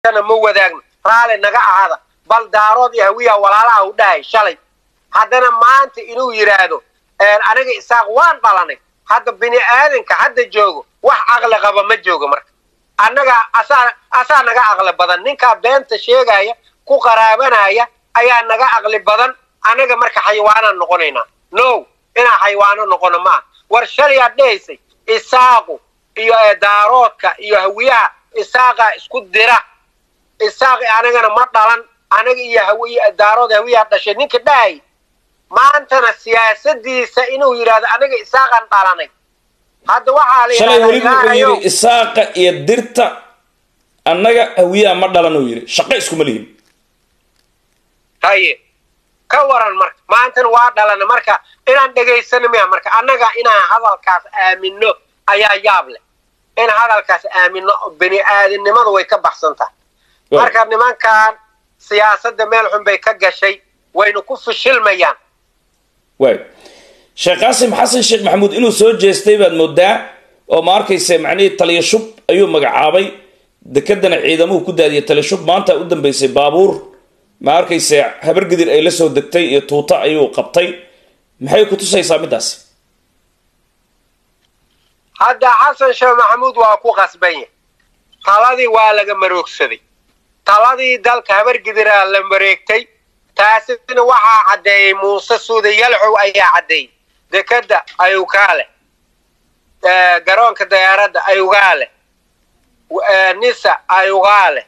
meeshana ma wadaagno raali naga ahada bal daarood iyo hawiya walaalaha u dhahay shalay haddana maanta inuu yidhaahdo aniga isaaq waan dhalanay hadda bini aadanka hadda joogo wax caqli qaba ma joogo marka annaga asaa asaa naga caqli badan ninkaa beenta sheegaya ku qaraabanaya ayaa naga caqli badan annaga marka xayawaanaan noqonaynaa no inaan xayawaano noqono maaha war shalayaad dhehaysay isaaqu iyo daaroodka iyo hawiyaha isaaqaa isku dira isaaqi anagana ma dhalan anaga iyo hawiy daarood hawiyaa dhashay ninka dhahay maantana siyaasadiisa inuu yidhahdo anaga isaaqan dhalanay hadda waxaa la shalay weliba wuxuu yidhahdaa yidhi isaaqa iyo dirta annaga hawiyaha ma dhalan uu yidhi shaqo iskuma lihin haye ka waran marka maantana waa dhalana marka inaan dhegaysano miya marka annaga inaan hadalkaas aamino ayaa yaab leh in hadalkaas aamino bini aadamnimada way ka baxsan tahay marka nimankan siyaasadda meel xun bay ka gashay wayna ku fishilmayaan waay sheekh qaasim xasan sheekh maxamuud inuu soo jeestay baad moodaa oo ma arkaysa macnihii taliya shub ayuu magacaabay dekedana ciidamuhu ku daadiyay taliya shub maanta u dambeysay baabuur ma arkaysa habargidir ay la soo degtay iyo tuuto ayuu qabtay maxay ku tusaysaa middaasi hadda xasan sheekh maxamuud waa ku qasban yahay taladii waa laga maroogsaday taladii dalka habargidiraa la mareegtay taasina waxaa caddeeyey muuse suude yalxow ayaa caddeeyey dekeda ayugaa leh garoonka diyaaradda ayugaa leh nisa ayugaa leh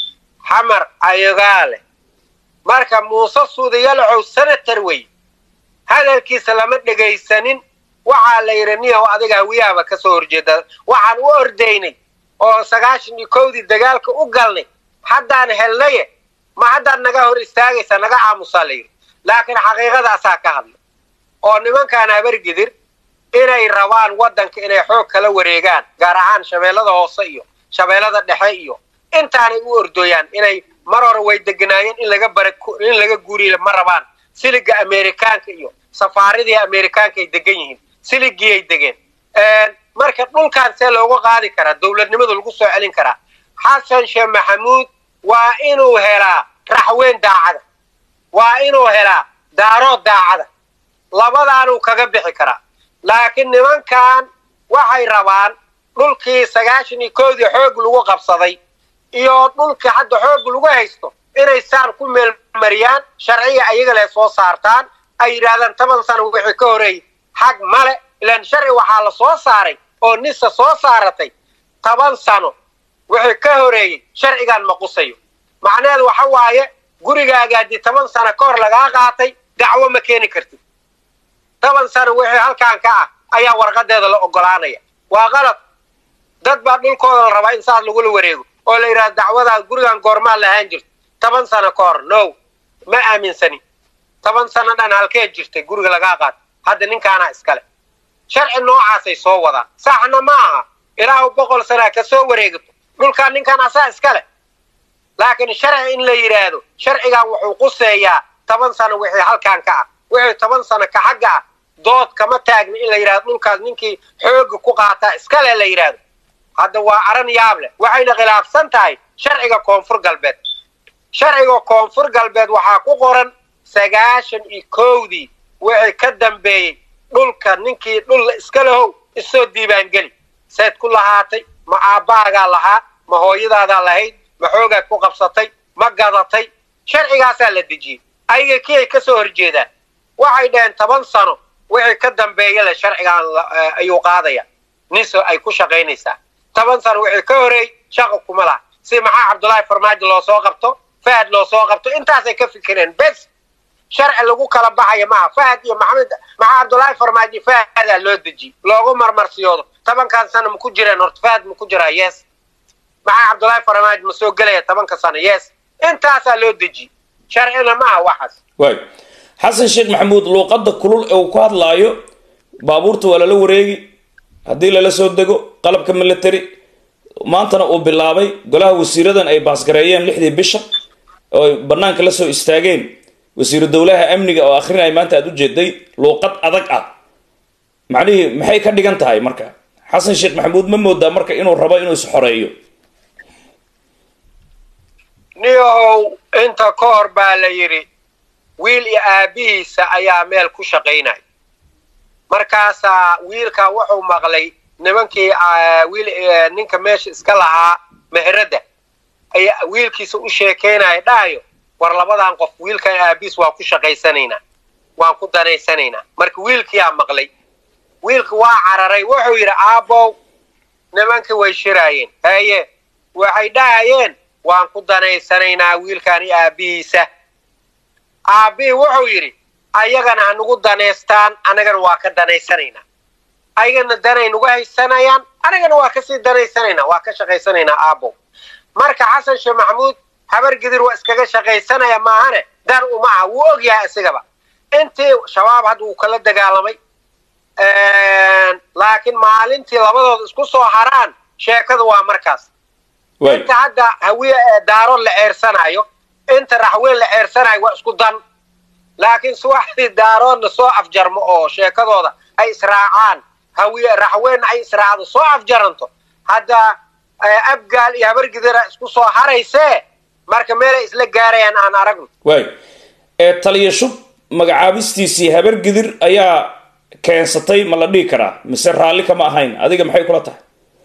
xamar ayugaa leh marka muuse suude yalxow senator wey hadalkiisa lama dhegaysanin waxaa la yidhi niyahow adiga hawiyaaba ka soo horjeeda waxaan u ordaynay oo sagaashan iyo kowdii dagaalka u galnay haddaan helnaye ma haddaad naga hor istaagaysa naga aamusaa la yidhi laakiin xaqiiqadaasaa ka hadlay oo nimankaan habargidir inay rabaan waddanka inay xoog kala wareegaan gaar ahaan shabeellada hoose iyo shabeellada dhexe iyo intaanay u ordooyaan inay mar hore way deganaayeen in laga bara in laga guuriya ma rabaan siliga amerikaanka iyo safaaradii amerikaanka ay degan yihiin siligiyay degeen marka dhulkaan see looga qaadi karaa dowladnimada lagu soo celin karaa xasan sheekh maxamuud waa inuu helaa raxweyn daacada waa inuu helaa daarood daacada labadaanuu kaga bixi karaa laakiin nimankan waxay rabaan dhulkii sagaashan iyo koodii xoog lagu qabsaday iyo dhulkii hadda xoog lagu haysto inay saan ku meelmariyaan sharciga ayaga leh soo saartaan ay yidhaahdaan toban sano wixii ka horeeyey xag male ilaan sharci waxaa la soo saaray oo nisa soo saaratay toban sano wixii ka horeeyey sharcigaan ma qusayo macnaheedu waxa waaye gurigaaga haddii toban sano ka hor lagaa qaatay dacwo ma keeni kartid toban sano wixii halkaan ka ah ayaa warqadeeda la ogolaanaya waa qalad dad baa dhulkooda la rabaa in saas lagula wareego oo la yidhahdo dacwadaa gurigan goormaa lahaan jirto toban sano ka hor no ma aaminsani toban sano dhan halkee jirtay guriga lagaa qaato hadda ninkaanaa iskale sharci noocaasay soo wadaan saxna ma aha ilaahu boqol sanaa ka soo wareegato dhulkaan ninkaan asaa iskale laakiin sharci in la yidhaahdo sharcigan wuxuu quseeyaa toban sano wixii halkaan ka ah wixii toban sano ka xagga ah dood kama taagna in la yidhahdo dhulkaas ninkii xooga ku qaataa iskale la yidhaahdo hadda waa aran yaab leh waxayna khilaafsan tahay sharciga koonfur galbeed sharciga koonfur galbeed waxaa ku qoran sagaashan iyo kowdii wixii ka dambeeyey dhulka ninkii dhul iska lahow isoo diibaangeli seed ku lahaatay ma aabbaagaa lahaa ma hooyadaadaa lahayd ma xoogaad ku qabsatay ma gadatay sharcigaasaa la dejiyey ayaga kii ay ka soo horjeedaan waxay dhaheen toban sano wixii ka dambeeya le sharcigaan ayuu qaadaya niso ay ku shaqaynaysaa toban sano wixii ka horeey shaqa kuma laha si maxaa cabdullaahi farmaajo loo soo qabto fahad loo soo qabto intaasay ka fikireen bes sharci lagu kala baxaya maaha fahad iyo maxamed maxaa cabdullaahi farmaajo fahadaa loo dejiy loogu marmarsiyoodo tobankan sano ma ku jireen horta fahad ma ku jiraa yes maxaa cabdullaahi farmaajo ma soo gelaya tobanka sano yes intaasaa loo dejiy sharcina maaha waxaas waay xasan sheekh maxamuud luuqadda kulul ee uu ku hadlaayo baabuurta waa lala wareegi haddii lala soo dego qalabka military maantana uu bilaabay golaha wasiiradan ay baasgareeyeen lixdii bisha oo ay banaanka la soo istaageen wasiiru dowlaha amniga oo akhrinaya maanta aada u jeeday luuqad adag ah macnihii maxay ka dhigan tahay marka xasan sheekh maxamuud ma moodaa marka inuu rabo inuu is xoreeyo niyow inta ka hor baa la yidhi wiil iyo aabbihiisa ayaa meel ku shaqaynaya markaasaa wiilka wuxuu maqlay nimankii wiil ninka meesha iska lahaa meheradda ayaa wiilkiisa u sheekaynaya dhahayo war labadan qof wiilkan aabiis waa ku shaqaysanaynaa waan ku danaysanaynaa marka wiilkiyaa maqlay wiilka waa cararay wuxuu yidhi aabbow nimankii way shiraayeen haye waxay dhahayeen waan ku danaysanaynaa wiilkan iyo aabbihiisa aabbihii wuxuu yidhi ayagana hanugu danaystaan annagana waa ka danaysanaynaa ayagana danay nugu haysanayaan anigana waa kasii danaysanaynaa waa ka shaqaysanaynaa aabbow marka xasan sheekh maxamuud habar gidir waa iskaga shaqaysanaya maahane dan uma aha wuu og yahay isigaba intii shabaab hadda wuu kala dagaalamay laakiin maalintii labadooda isku soo haraan sheekada waa markaas inta hadda hawiye daaro la ceersanayo inta raxweyn la ceersanayo waa isku dan laakiin suwaxdii daaroodna soo afjarmo oo sheekadooda ay israacaan hawiye raxweynna ay israacdo soo afjaranto hadda abgaal iyo habargidira isku soo haraysee marka meelay isla gaarayaan aan aragno waay ee taliya shub magacaabistiisii habargidir ayaa keensatay ma la dhihi karaa mise raalli kama ahayn adiga maxay kula tahay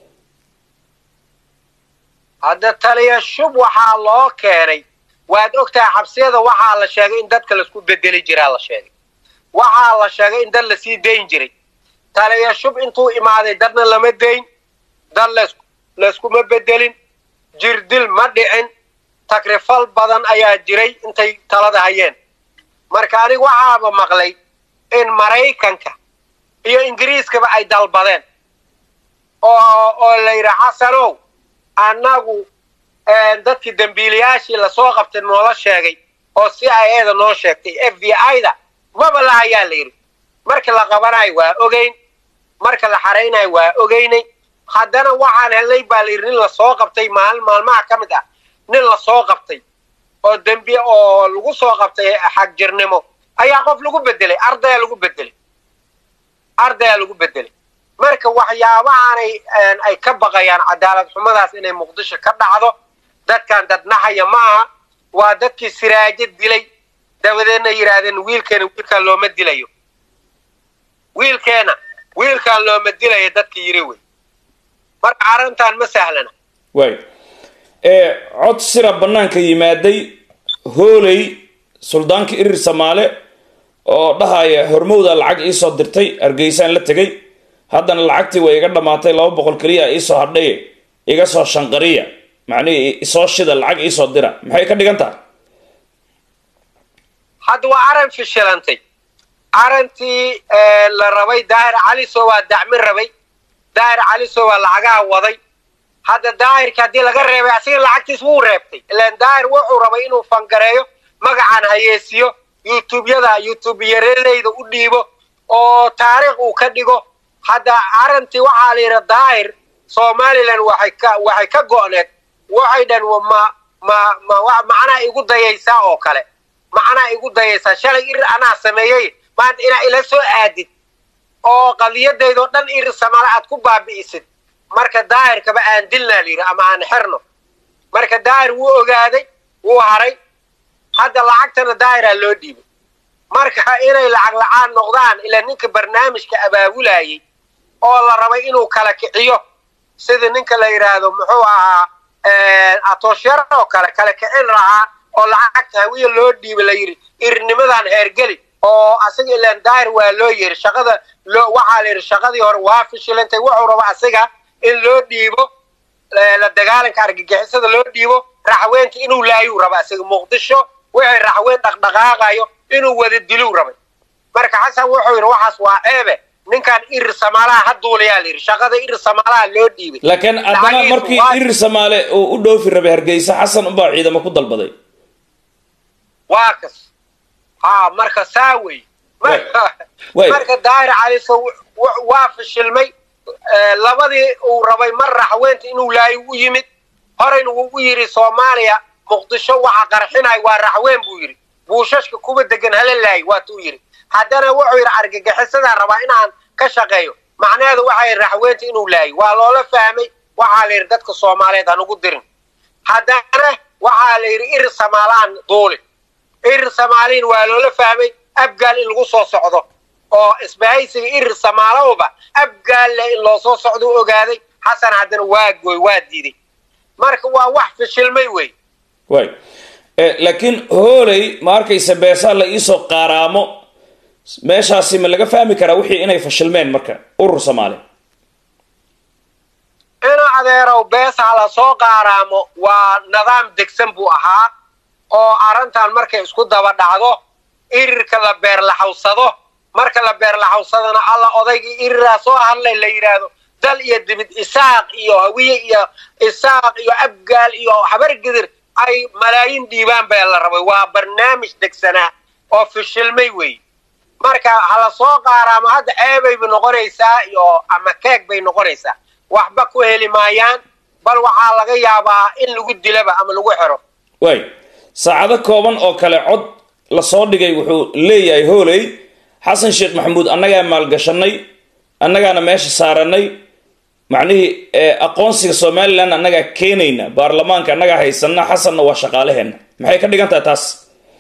hadda taliya shub waxaa loo keenay waad ogtahay xabsiyada waxaa la sheegay in dadka laisku bedeli jiraa la sheegay waxaa la sheegay in dad lasii dayn jiray taliya shub intuu imaaday dadna lama dayn dad las layskuma bedelin jirdil ma dhicin takrifal badan ayaa jiray intay talada hayeen marka aniga waxaaba maqlay in maraykanka iyo ingiriiskaba ay dalbadeen oo oo la yidhi xasanow annagu dadkii dembiilayaashii lasoo qabtay noola sheegay oo c i a da noo sheegtay f b i da maba la hayaa la yidhi marka la qabanayo waa ogeyn marka la xaraynayo waa ogeynay haddana waxaan helnay baa la yidhi nin lasoo qabtay maalin maalmaha ka mid ah nin lasoo qabtay oo dembi oo lagu soo qabtay xagjirnimo ayaa qof lagu bedelay ardaya lagu bedelay ardayaa lagu bedelay marka waxyaabahaanay ay ka baqayaan cadaalad xumadaas inay muqdisho ka dhacdo dadkan dadnaxaya ma aha waa dadkii siraajo dilay dabadeedna yidhaahdeen wiilkeena wiilkaan looma dilayo wiilkeena wiilkaan looma dilayo dadka yiri wey marka arrintan ma sahlana waay ee cod sira bannaanka yimaaday hooley suldaanka irir samaale oo dhahaya hormowda lacag iisoo dirtay hargeysaan la tegay haddana lacagtii way iga dhammaatay laba boqol keliya iisoo hadhay iga soo shanqariya macnihii isoo shida lacag iisoo dira maxay ka dhigan tahay hadda waa aran fishilantay arantii la rabay daahir caliso waa dacmin rabay daahir caliso waa lacagaha waday hadda daahirka haddii laga reebay asiga lacagtiis wuu reebtay ilaan daahir wuxuu rabay inuu fangareeyo magacaan hayeesiyo youtubeyada youtubeyaradayda u dhiibo oo taariikh uu ka dhigo hadda arantii waxaa la yidhi daahir somalilan waxay ka waxay ka go'need waxay dhan ma ma ma macnaa igu dayaysaa oo kale macnaa igu dayaysaa shalay irir anaa sameeyey maanta inaa ila soo aadid oo qadiyadaydoo dhan irir samale aad ku baabi'isid marka daahirkaba aan dilnaa la yidhi ama aan xirno marka daahir wuu ogaaday wuu haray hadda lacagtana daahiraa loo dhiibay marka inay lacag la-aan noqdaan ilaa ninka barnaamijka abaabulayay oo la rabay inuu kala kiciyo sida ninka la yidhaahdo muxuu ahaa atoosharo oo kale kala kicin lahaa oo lacagta hawiya loo dhiibay la yidhi irnimadan heergeli oo asiga ilaan daahir waa loo yiri shaqada loo waxaa la yidhi shaqadii hore waa fishilantay wuxuu raba asiga in loo dhiibo la dagaalanka argagixisada loo dhiibo raxweynta inuu laayuu raba asiga muqdisho wixii raxweyn dhaqdhaqaaqayo inuu wada diluu rabay marka xasan wuxuu yidhi waxaas waa ceebe ninkan irir samaalaha ha duulayaa la yidhi shaqada irir samaalaha loo dhiibay laakiin haddana markii irir samaale uu u dhoofi rabay hargeysa xasan unbaa ciidamo ku dalbaday waa kas ha marka saa wey marka daahir caliso waa fishilmay labadii uu rabay mar raxweynta inuu laayo u yimid horeyna wuu u yidhi soomaaliya muqdisho waxa qarxinay waa raxweyn buu yidhi buushashka kuwa degan hala laayo waatuu yidhi haddana wuxuu yidhi argagixisadaa rabaa inaan ka shaqeeyo macnaheedu waxay raxweynta inuu laayo waa loola fahmay waxaa la yidhi dadka soomaaliyeed hanugu dirin haddana waxaa waxaa la yidhi ir samaalaan duuli ir samaaliin waa loola fahmay abgaal in lagu soo socdo oo isbahaysiga irir samaalowba abgaalle in loo soo socdo u ogaaday xasan haddana waa gooy waa diiday marka waa wax fashilmay wey way laakiin hooley ma arkaysa beesaa la iisoo qaaraamo meeshaasi ma laga fahmi karaa wixii inay fashilmeen marka urur soomaali ina adeerow beesaa la soo qaaraamo waa nidaam degsan buu ahaa oo arrintan markay isku daba dhacdo irirka la beerlaxawsado marka la beerlaxawsadana alla odaygii iriraa soo hadlay la yidhaahdo dal iyo dibid isaaq iyo hawiye iyo isaaq iyo abgaal iyo habargidir ay malaayiin dhiibaan baa la rabay waa barnaamij degsanaa oo fishilmay wey marka hala soo qaaraamo hadda ceebayba noqonaysaa iyo ama keeg bay noqonaysaa waxba ku heli maayaan bal waxaa laga yaabaa in lagu dilaba ama lagu xiro way saacado kooban oo kale cod lasoo dhigay wuxuu leeyahay hooley xasan sheekh maxamuud annagaa maalgashanay annagaana meesha saaranay macnihii aqoonsiga somalilan annagaa keenayna baarlamaanka annagaa haysana xasanna waa shaqaaleheenna maxay ka dhigan tahay taas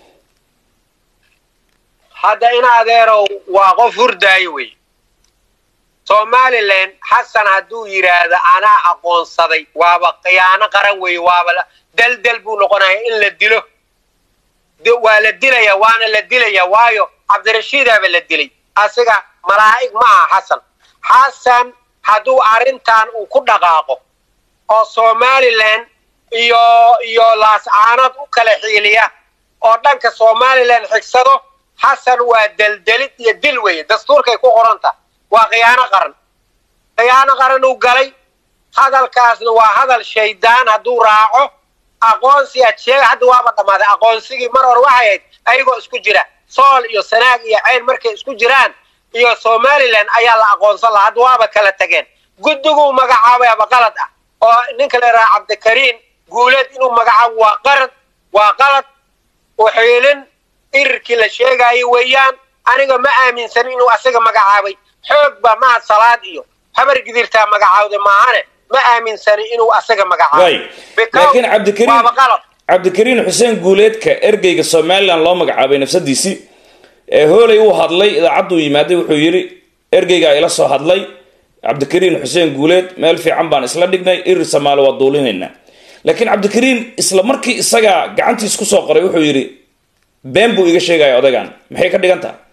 hadda in adeerow waa qof hurdaayo wey somalilan xasan hadduu yidhaahdo anaa aqoonsaday waaba khiyaano qaran wey waaba daldal buu noqonaya in la dilo waa la dilaya waana la dilaya waayo cabdirashiidaaba la dilay asiga malaa'ig ma aha xasan xasan hadduu arrintan uu ku dhaqaaqo oo somalilan iyo iyo laascaanood u kala xiiliya oo dhanka somalilan xigsado xasan waa deldelid iyo dil weeye dastuurkay ku qoranta waa khiyaano qaran khiyaano qaran uu galay hadalkaasna waa hadal shaydaan hadduu raaco aqoonsi ad sheega hadda waaba dhammaaday aqoonsigii mar hore waxay ahayd ayagoo isku jira sool iyo sanaag iyo ceyn markay isku jiraan iyo somalilan ayaa la aqoonsan laha hadda waaba kala tageen guddiguu magacaabayaba qalad ah oo ninka la yidhaha cabdikariin guuleed inuu magacaabo waa qarad waa qalad uxiilin irirkii la sheegaayo weeyaan aniga ma aaminsan inuu asaga magacaabay xoog ba mahad salaad iyo habar gidirtaa magacaawda maahane ma aaminsani inuu asaga magacaabay laakiin cabdikariin cabdikariin xuseen guuleedka ergeyga somalilan loo magacaabay nafsadiisii ee hooley uu hadlay idaacadduu yimaaday wuxuu yidhi ergeygaa ila soo hadlay cabdikariin xuseen guuleed meel fiican baan isla dhignay irir samaali waa duulinaynaa laakiin cabdikariin isla markii isagaa gacantiis ku soo qoray wuxuu yidhi been buu iga sheegaya odaygan maxay ka dhigan tahay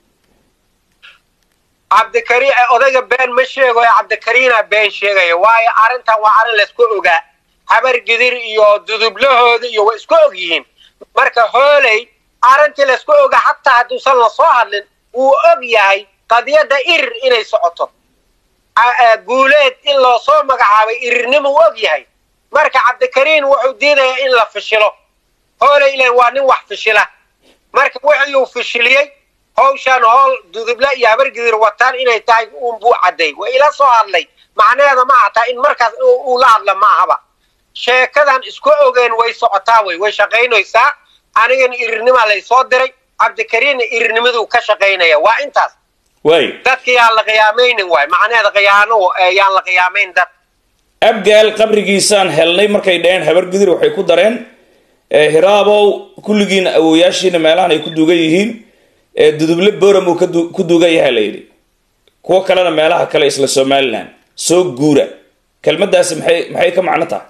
cabdikariin odayga been ma sheegayo cabdikariina been sheegaya waayo arrintan waa arrin laysku ogaa habar gidir iyo dudublahooda iyo way isku og yihiin marka hooley arrintii laysku ogaa hataa hadduusan la soo hadlin wuu og yahay qadiyadda irir inay socoto guuleed in loo soo magacaabay irirnima u og yahay marka cabdikariin wuxuu diidayaa in la fishilo hooley ilan waa nin wax fishila marka wuxuu fishiliyey hawshaan howl duduble iyo habargidir wataan inay tahay uunbuu cadday way ila soo hadlay macnaheeda ma ahtaa in markaas uu la hadla ma ahaba sheekadan isku ogeen way socotaa wey way shaqaynaysaa anigana irirnimaa laysoo diray cabdikariinna irirnimaduu ka shaqaynaya waa intaas way dadka yaan la qiyaamaynin waay macnaheeda khiyaano yaan la qiyaamayn dad abgaal qabrigiisaan helnay markay dhaheen habargidir waxay ku dareen hiraabow kulligiina awooyaashiina meelahan ay ku duugan yihiin duduble boram uu ku duugan yahay la yidhi kuwo kalena meelaha kale isla somalilan soo guura kelmadaasi maxay maxay ka macno tahay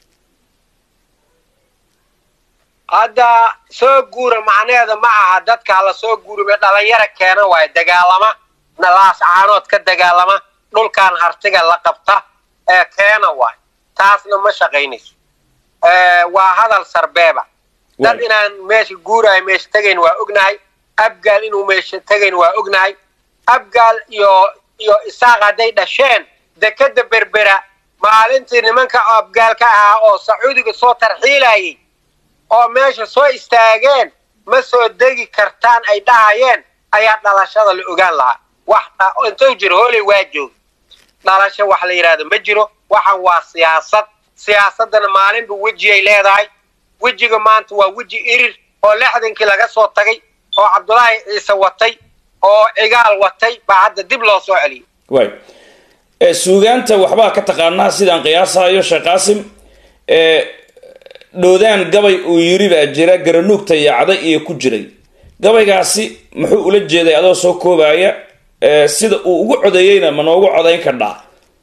hadda soo guura macnaheeda ma aha dadka hala soo guurime dhalinyara keena waayo dagaalama laas caanood ka dagaalama dhulkan hartiga la qabta ee keena waayo taasna ma shaqaynayso waa hadal sarbeeba dad inaan meesha guuraayo meesha tegayn waa ognahay abgaal inuu meesha tegayn waa ognahay abgaal iyo iyo isaaq hadday dhasheen dekeda berbera maalintii nimanka abgaalka ahaa oo sacuudiga soo tarxiilayay oo meesha soo istaageen ma soo degi kartaan ay dhahayeen ayaa dhalashada la ogaan lahaa wax intuu jiro hooley waa jooga dhalasho wax la yidhahdo ma jiro waxan waa siyaasad siyaasaddana maalinba wejiyay leedahay wejiga maanta waa weji irir oo lixdankii laga soo tagay oo cabdulaahi ciise watay oo cigaal watay baa hadda dib loo soo celiyay way suugaanta waxbaa ka taqaanaa sidaan qiyaasayo sheekh qaasim dhoodaan gabay uu yiri baa jira garanuugta yaacday iyo ku jiray gabaygaasi muxuu ula jeeday adoo soo koobaya sida uu ugu codeeyeyna ma noogu codayn kardhaa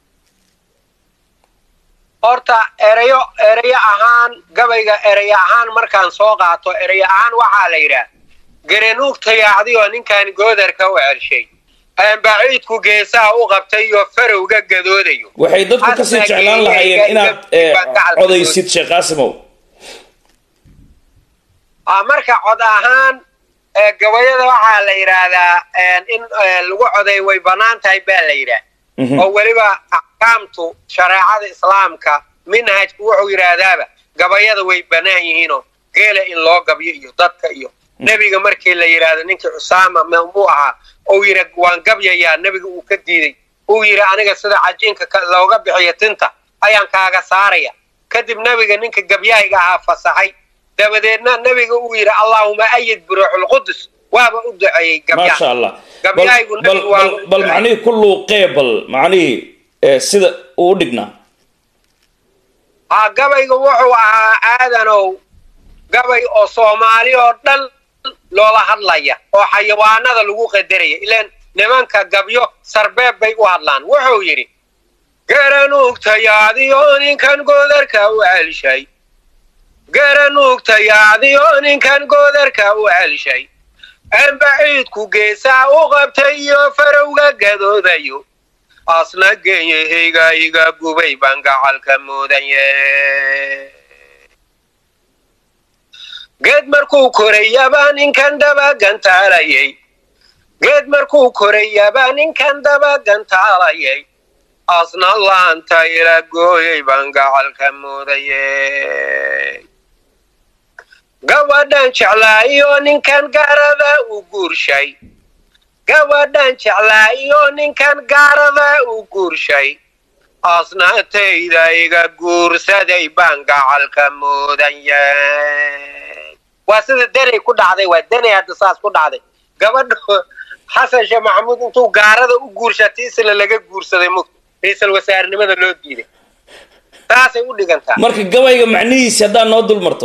horta erayo erayo ahaan gabayga erayo ahaan markaan soo qaato erayo ahaan waxaa la yidhaah garanuugta yaacday oo ninkan goodarka u celshay baciidku geesaha u qabtay iyo farowga gadoodayo waxay dadku kasii jeclaan lahaayeen inaad codaysid sheekh qaasimow marka cod ahaan gabayada waxaa la yidhaahdaa in lagu coday way bannaan tahay baa la yidhaah oo weliba axkaamtu shareecada islaamka minhajku wuxuu yidhaahdaaba gabayada way bannaan yihiinoo geela in loo gabyo iyo dadka iyo nebiga markii la yidhaahdo ninkii cusaama muu ahaa uu yidhi waan gabyayaa nebiga uu ka diiday uu yidhi aniga sida cajiinka looga bixiyo tinta ayaan kaaga saaraya kadib nebiga ninka gabyahayga ahaa fasaxay dabadeedna nebiga uu yidhi allaahuma ayid biruuxulqudus waaba u duceeyey maasha allah bal macnihii ku luuqee bal macnihii sida uu u dhignaa ha gabayga wuxuu ahaa aadanow gabay oo soomaali oo dhan loola hadlaya oo xayawaanada lagu qadaraya ilaan nimanka gabyo sarbeeb bay u hadlaan wuxuu yidhi garanuugtayaadiyo ninkan goodarka u celshay garanuugtayaadiyo ninkan goodarka u celshay anbaciidku geesaa u qabtay iyo farowga gadoodayo asna genyahayga iga gubay baan gacalka muudanye geed markuu korayabaa ninkan daba gantaalayay geed markuu korayabaa ninkan daba gantaalayay asna laanta ila gooyay baan gacalka muudaye gabadhan jeclaayo ninkan gaarada u guurshay gabadhan jeclaayo ninkan gaarada u guurshay asnaantayda iga guursaday baan gacalka muudanye waa sida denay ku dhacday waa denay hadda saas ku dhacday gabadha xasan sheekh maxamuud intuu gaarada u guurshatay isla laga guursaday mug ra-iisal wasaarenimada loo diiday saasay u dhigantaa marka gabayga macnihiisi haddaad noo dul marto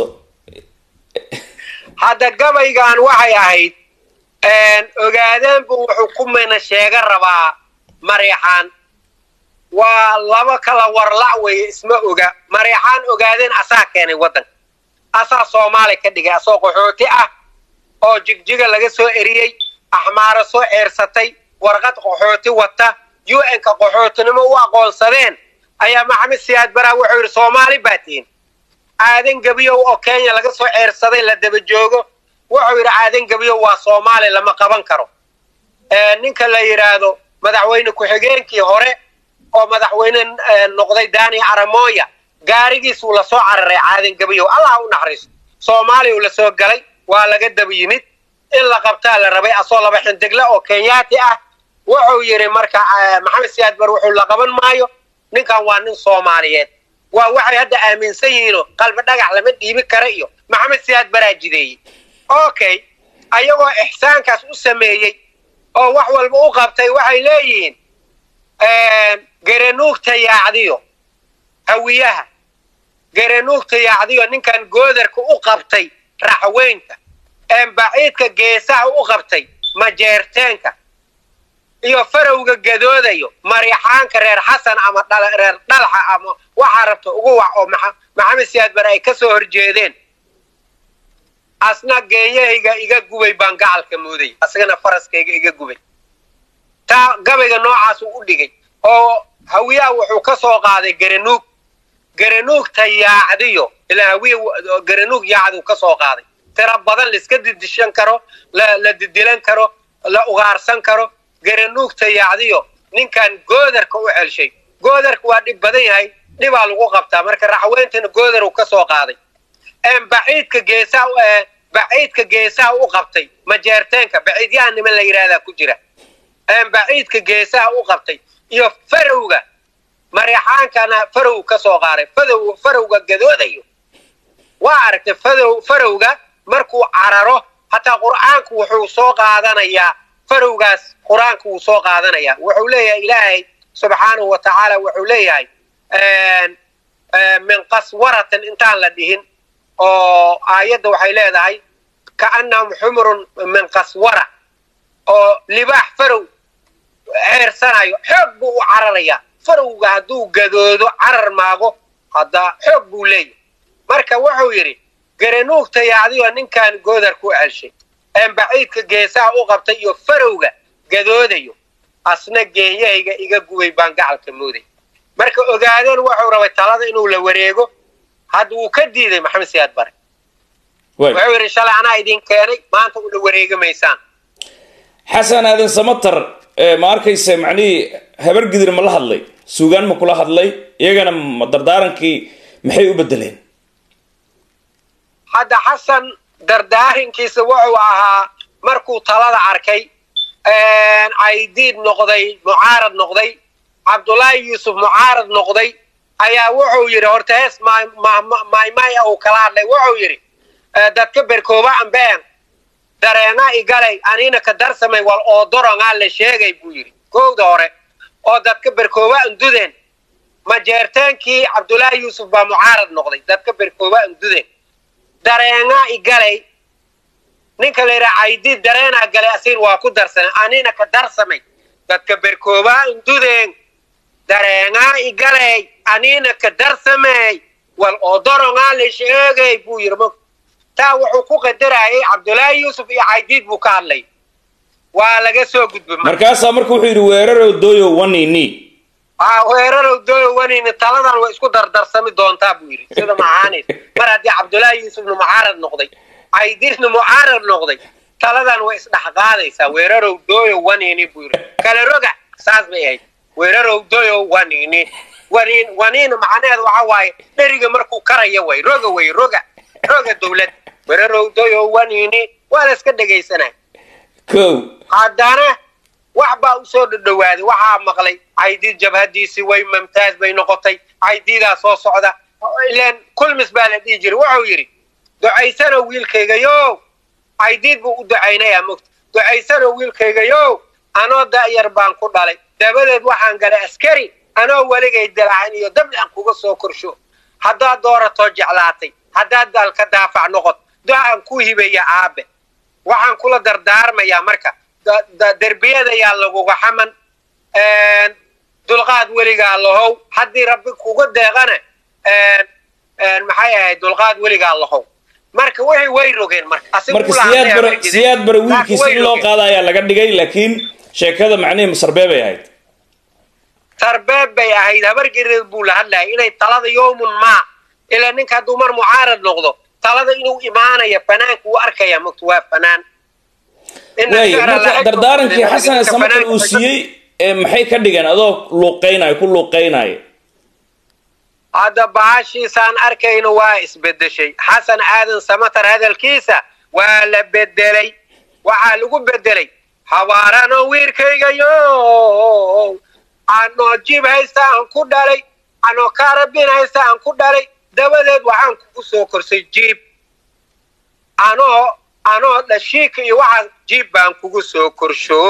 hadda gabaygan waxay ahayd ogaadeenbu wuxuu ku mina sheega rabaa mareexaan waa laba kala warlac weeye isma oga mareexaan ogaadeen asaa keenay waddanka asaa soomaali ka dhigay asoo qaxooti ah oo jigjiga laga soo eriyey axmaaro soo ceersatay warqad qaxooti wata u n-ka qaxootinimo u aqoonsadeen ayaa maxamed siyaad baraa wuxuu yidhi soomaali baa tihin aadan gebiyow oo kenya laga soo ceersaday la daba joogo wuxuu yidhi aadan gebiyow waa soomaali lama qaban karo ninka la yidhaahdo madaxweyne ku-xigeenkii hore oo madaxweyne noqday dani aramoya gaarigiisuu lasoo cararay caadan gebiyow allah u naxariiso soomaaliya uu lasoo galay waa laga daba yimid in la qabtaa la rabay asoo laba xindigle oo kenyaati ah wuxuu yidhi marka maxamed siyaad bar wuxuu la qaban maayo ninkan waa nin soomaaliyeed waa waxay hadda aaminsan yihiinoo qalbi dhagax lama dhiibi kara iyo maxamed siyaad baraa jideeyey okay ayagoo ixsaankaas u sameeyey oo wax walba u qabtay waxay leeyihiin garanuugta yaacdiyo hawiyaha garanuugta yaacdiyo ninkan goodarka u qabtay raxweynka baciidka geesaha u qabtay majeerteenka iyo farowga gadoodayo marixaanka reer xasan ama reer dhalxa ama waxaa rabta ugu wac oo maxamed siyaad bare ay ka soo horjeedeen asna geeyahayga iga gubay baan gacalka mooday asagana faraskayga iga gubay taa gabayga noocaasuu u dhigay oo hawiyaha wuxuu ka soo qaaday garanuug garanuugta yaacdiyo ilaa hawiya garanuug yaacdiu ka soo qaaday tiro badan laiska didishan karo la didilan karo la ugaarsan karo garanuugta yaacdiyo ninkan goodarka u celshay goodarka waa dhib badan yahay dhibaa lagu qabtaa marka raxweyntana goodaru ka soo qaaday baciidka geesaha baciidka geesaha u qabtay majeerteenka baciidyaha niman la yidhahdaa ku jira baciidka geesaha u qabtay iyo farowga marixaankana farow ka soo qaaday fadow farowga gadoodayo waa aragtay fadow farowga markuu cararo hataa qur'aanku wuxuu soo qaadanayaa farowgaas qur-aanku wuu soo qaadanayaa wuxuu leeyahay ilaahay subxaanahu wa tacaala wuxuu leeyahay min qaswaratin intaan la dhihin oo aayadda waxay leedahay kaannahum xumurun min qaswara oo libaax farow ceersanayo xoog buu u cararayaa farowga hadduu gadoodo carar maago haddaa xoog buu leeyahay marka wuxuu yidhi garanuugtaya adigoo ninkan goodar ku celshay een baciidka geesaha u qabtay iyo farowga gadoodayo asna geeyahayga iga gubay baan gacalka mooday marka ogaadeen wuxuu rabay talada inuu la wareego hadda wuu ka diiday maxamed siyaad bare wuxuu yidhi shalay anaa idin keenay maanta ula wareegi maysaan xasan aadan samatar ma arkaysa macnihii habar gidir ma la hadlay suugaan ma kula hadlay iyagana ma dardaarankii maxay u bedeleen hadda xasan dardaarinkiisa wuxuu ahaa markuu talada arkay caydiid noqday mucaarad noqday cabdullaahi yuusuf mucaarad noqday ayaa wuxuu yidhi horta hees maymaya uu kala hadlay wuxuu yidhi dadka berkooba ambeen dareena igalay anina ka darsamay wal oo dorongaa la sheegay buu yidhi kowda hore oo dadka berkooba andudeen majeerteenkii cabdullaahi yuusuf baa mucaarad noqday dadka berkooba andudeen dareenaa igalay ninka la yidhaha caydiid dareenaa galay asiin waa ku darsanay anina ka darsamay dadka berkooba andudeen dareenaa igalay anina ka darsamay wal oo dorongaa la sheegay buu yidhi taa wuxuu ku qadarayay cabdullaahi yuusuf iyo caydiid buu ka hadlay waa laga soo gudbay markaasaa marka wuxuu yidhi weerarow dooyo wanini a weerarow dooyo wanini taladan way isku dardarsami doontaa buu yidhi sida macaanid mar haddii cabdullaahi yuusufna mucaarad noqday caydiidna mucaarad noqday taladan way isdhex qaadaysaa weerarow dooyo wanini buu yidhi kale roga saas bay ahayd weerarow dooyo wanini wanin wanina macnaheedu waxa waaye dheriga markuu karaya way roga way roga roga dawlad weerarow dooyo wanini waa la iska dhegaysanay kow haddana wax baa usoo dhadhowaaday waxaa maqlay caydiid jabhadiisii way mamtaaz bay noqotay caydiidaa soo socda ilaan kulmis baa la dhihi jiray wuxuu yidhi ducaysano wiilkayga yo caydiid buu u ducaynayaa mogta ducaysano wiilkayga yo anoo da'yar baan ku dhalay dabadeed waxaan galay askari anoo weligay dalacan iyo dabli aan kuga soo korsho haddaad dooratoo jeclaatay haddaad daalka daafac noqot do-aan ku hibeeya aabe waxaan kula dardaarmayaa marka derbiyada yaa laguga xaman dulqaad weligaa lahow haddii rabbi kuga deeqana maxay ahayd dulqaad weligaa lahow marka wixii way rogeen marka marka siyaad bare siyaad bare wiilkiisa in loo qaada ayaa laga dhigay laakiin sheekada macnihii masarbee bay ahayd sarbeeb bay ahayd habargereed buu la hadlayay inay talada yowmun maa ilaa ninka hadduu mar mucaarad noqdo talada inuu imaanaya fanaanka uu arkaya mogta waa fanaan way marka dardaarankii xasan samatar uu siiyey maxay ka dhigeen adoo luuqaynayo ku luuqaynayo hadda bahashiisaan arkayno waa isbedeshay xasan aadan samatar hadalkiisa waa la bedelay waxaa lagu bedelay habaarano wiirkayga yo anoo jib haysta aan ku dhalay anoo kaarabin haysta aan ku dhalay dabadeed waxaan kugu soo korsay jiib anoo anoo dhashiika iyo waxaas jiib baan kugu soo korsho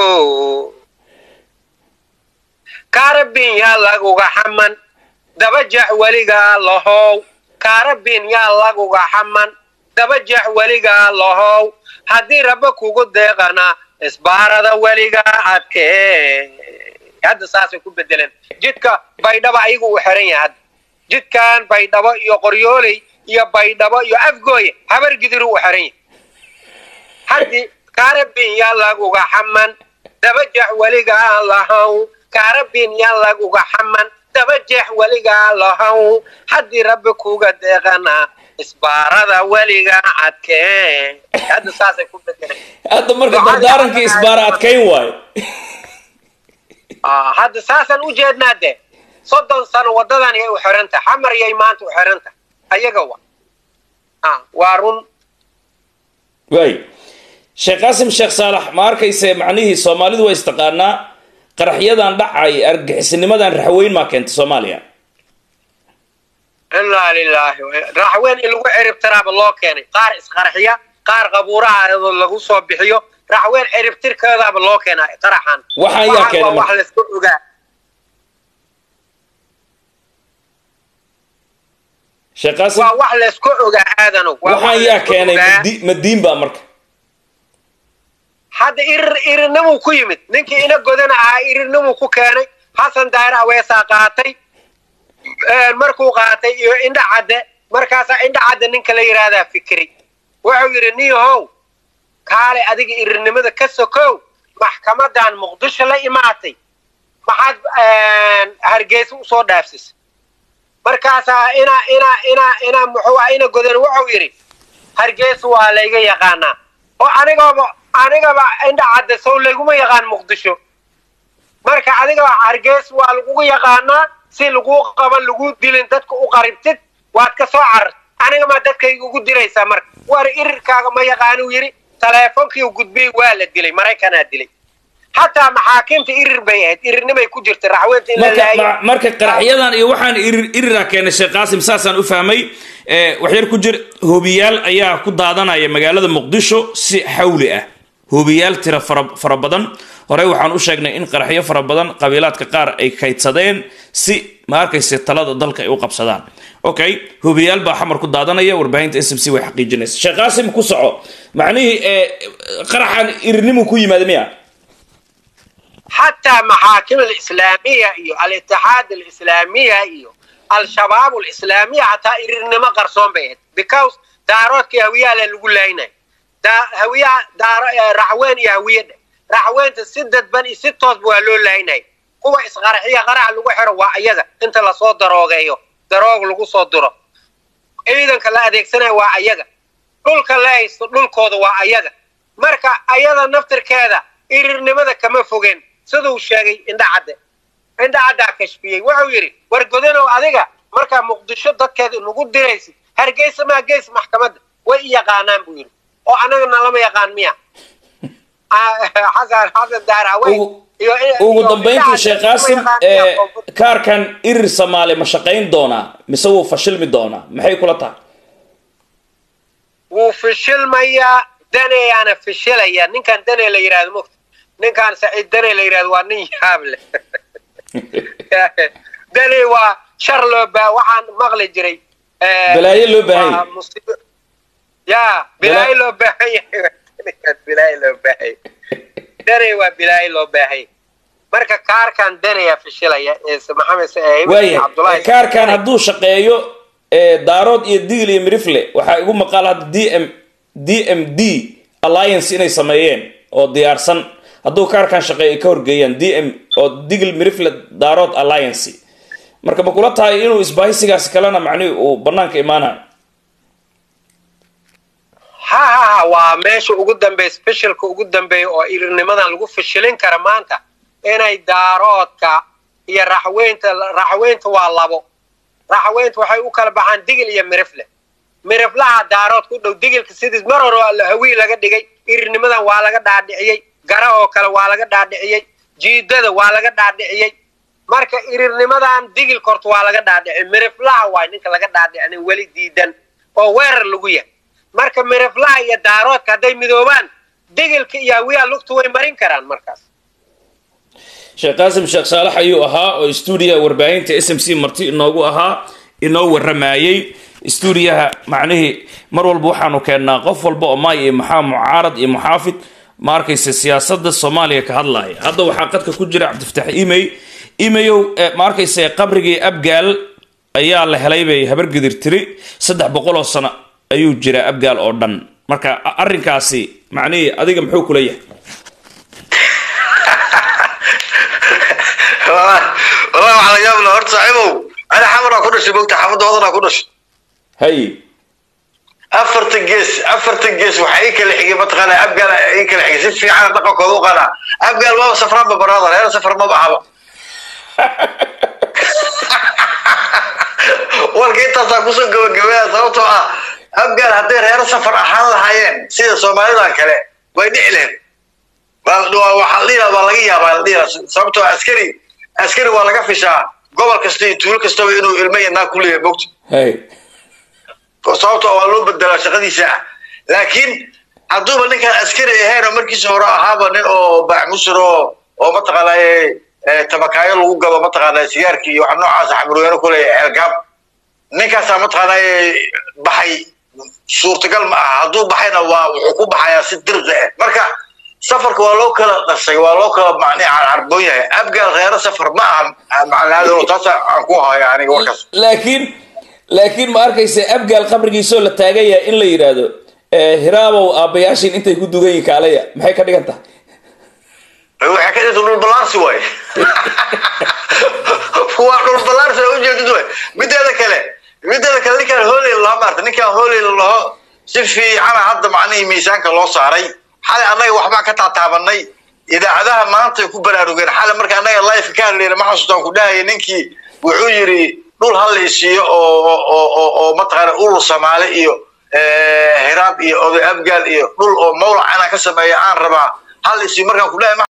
kaarabin yaa laguga xaman dabajax weligaa lahow kaarabin yaa laguga xaman dabajax weligaa lahow haddii rabba kugu deeqana isbaarada weligaa adkee hadda saasay ku bedeleen jidka baydhaba ayagu uu xiran yahay hadda jidkan baydhabo iyo qoryooley iyo baydhabo iyo afgooye habar gidiru uu xiran yahay haddii kaarabin yaa laguga xaman dabajax weligaa lahow kaarabin yaa laguga xaman dabajeex weligaa lahow haddii rabbi kuga deeqana isbaarada weligaa adkee hadda saasay ku bedeleen hadda marka dardaarankii isbaara adkayn waayo hadda saasaan u jeednaa de soddon sano waddadan yay u xirantah xamar yay maanta u xirantah ayaga wa waa run waay sheekh qaasim sheekh saalax ma arkayse macnihii soomaalidu waa istaqaanaa qaraxyadan dhacay argixisnimadan raxweyn maa keentay soomaaliya inaa lilaahi raxweyn in lagu ciribtiraaba loo keenay qaar isqarxiya qaar qabuuraha lagu soo bixiyo raxweyn ciribtirkeedaaba loo keenaa qaraxan waxaan yaa keenay wax layska ogaa sheekh qaasim waa wax laysku ogaa aadano waa wax waxaan yaa laysku keenay ogaa. madi- madiin baa marka hadda irir irirnimuu ku yimid ninkii ina godana ahaa irirnimuu ku keenay xasan daahir aweesaa qaatay Een, markuu qaatay iyo indha cadde markaasaa indha cadde ninka la yidhaahdaa fikri wuxuu yidhi niyahow kaale adiga irirnimada ka sokow maxkamadan muqdisho la imaatay maxaad een, hargeysa usoo dhaafsisay markaasaa ina ina ina ina muxuu ah ina godan wuxuu yidhi hargeysa waa layga yaqaanaa oo anigaba anigaba indha cadde sow layguma yaqaan muqdisho marka adigaba hargeysa waa lagugu yaqaanaa si lagu qaban lagu dilin dadka u qaribtid waad ka soo carar anigama dadkayga ugu diraysaa marka war irirkaaga ma yaqaanuu yidhi taleefonkii u gudbiyey waa la dilay maraykanaa dilay xataa maxaakiimta irir bay ahayd irirnimay ku jirta raxweynta in la marka laayo ma- marka qaraxyadan iyo waxaan irir iriraa keenay sheekh qaasim saasaan u fahmay Eh, waxyar ku jir hoobiyaal ayaa ku daadanaya magaalada muqdisho si xawli ah hoobiyaal tira fara fara badan horey waxaan u sheegnay in qaraxyo fara badan qabiilaadka qaar ay kaydsadeen si ma arkayse talada dalka ay u qabsadaan okay hoobiyaal baa xamar ku daadanaya warbaahinta s m c way xaqiijinaysa sheekh qaasim ku soco macnihii eh, qaraxan irirnimu ku yimaada miya حتى محاكم الإسلامية إيو الاتحاد الإسلامية إيو الشباب الإسلامية حتى إرنما قرصون بيت because دارات كي هوية للقول لنا دا هوية دار رعوين يا هوية رعوين تسدد بني ستوز بوالو لنا هو إصغار هي غرع لغو حرو وعيدا انت لا صوت دروغيو دروغ لغو صوت درو إذن كلا أديك سنة وعيدا dhulka la haysto dhulkooda waa ayaga marka ayada naftirkeeda irirnimada kama fogeen siduu sheegay indha cadde indha caddaa kashfiyey wuxuu yidhi war godanow adiga markaa muqdisho dadkeeda nagu diraysid hargeysa maa geys maxkamadda way i yaqaanaan buu yidhi oo annagana lama yaqaan miya xasan xasan daarawe ugu ugu dambayntii sheekh qaasim ee kaarkan irir soomaali ma shaqayn doonaa mise wuu fashilmi doonaa maxay kula tahay wuu fishilmayaa daneyaana fishilaya ninkan dane la yidhahdo mugta ninkan saciid dane la yidhahdo waa nin yaab leh dane waa shar loo baa waxaan maqli jiray eh, balaayo loo baahan waa yahay musiibo- ya bilaayo loo baahan yahay ninkan bilaayo loo baahan yahay dane waa bilaayo loo baahan yahay marka kaarkan daneyaa fishilaya ee maxamed eh, waaya cabdullaahi kaarkan hadduu shaqeeyo ee daarood iyo digl iyo mirifle waxaa igu maqaal hadda d m d m d alliance inay sameeyeen oo diyaarsan hadduu kaarkan shaqeeyo ay ka horgeeyaan d m oo digl mirifle daarood alliance marka ma kula tahay inuu isbaahisigaasi kalena macnihi uu banaanka imaanayo ha ha ha waa meesha ugu dambeeya specialka ugu dambeeya oo irirnimadan lagu fishilin kara maanta inay daaroodka iyo raxweynta raxweynta waa labo raxweynta waxay u kala baxaan digil iyo mirifle miriflaha daarood ku dhow digilka sidii mar hore waa la- hawii laga dhigay irirnimadan waa laga dhaadhiciyey gara oo kale waa laga dhaadhiciyey jiidada waa laga dhaadhiciyey marka irirnimadan digilka horta waa laga dhaadhiciyey miriflaha waay ninka laga dhaadhicin weli diidan oo weerar lagu yahay marka miriflaha iyo daaroodka hadday midoobaan digilka iyo hawiyaha lugtu way marin karaan markaas sheekh qaasim sheekh saalax ayuu ahaa oo stuudiyaha warbaahinta s m c marti inoogu ahaa inoo waramayey stuudiyaha macnihii mar walba waxaanu keennaa qof walba oo maay iyo maxaa mucaarad iyo muxaafid ma arkaysa siyaasada soomaaliya ka hadlaya hadda waxaa qadka ku jira cabdifataax imey imeyow eh, ma arkaysa qabrigii abgaal ayaa la helay bay habargedir tiri saddex boqol oo sano ayuu jiraa abgaal oo dhan marka a- arrinkaasi macnihii adiga muxuu kula yahay والله والله waxaa laga yaabaa horta saaxiibow ana xamaraa ku dhashay mogta xaafadda hodanaa ku dhashay hay afartan gees afartan gees waxaa ii kala xigay mataqaana abgaal ii kala xigay si fiican dhaqankooda u qanaa abgaal maba safraanba baraada reer safar maba ahaba warka intaasaa kusoo gabagabaya sababtoo ah abgaal hadday reero safar ahaan lahaayeen sida soomaalidan kale way dhici lahayd Waa- waa- waxaa la dhihi lahaa- waa laga yaabaa la dhihi lahaa. sababtoo ah askari askari waa laga fishaa gobol kasta iyo tuulo kastaba inuu ilmo iyo naag ku leeyahay mogta hay sababtoo waa loo bedelaa shaqadiisa ah laakiin hadduuba ninkaan askari ahayn oo markiisa hore ahaaba nin oo baaxmusir oo oo mataqaanaaye tabakaayo lagu gado mataqaanaa sigaarkii iyo waxa noocaas xamurweyne ku leeyahay ceelgaab ninkaasaa mataqaanaa baxay suurtagal ma aha hadduu baxayna waa wuxuu ku baxayaa si dirqi ah marka safarka waa loo kala dhashay waa loo kala macni carboon yahay abgaal reero safar ma aha macnaado taas aan ku haya aniga warkaas laakiin laakiin ma arkaysa abgaal qabrigiisoo la taagan yahay in la yidhaahdo hiraabow aabbayaashin intay ku dugan yihin kaalaya maxay ka dhigan tahay waxay ka dhigta dhul ballaarsi waay waa dhul ballaarsi oo ujeedid waay mideeda kale mideeda kale ninkaan hooleyl laho maarta ninkaan hooleyl laho si fiicana hadda macnihii miisaanka loo saaray xalay annaga waxbaan ka taataabanay idaacadaha maanta ku baraarugeen xalay marka annaga life ka hadlayna ma xasuustaan ku dhahaya ninkii wuxuu yidhi dhul hal la isiiyo oo oo oo mataqaana urur soomaali iyo hiraab iyo oday abgaal iyo dhul oo mawlac inaan ka sameeya aan rabaa hal isiiyo markaan ku dhahay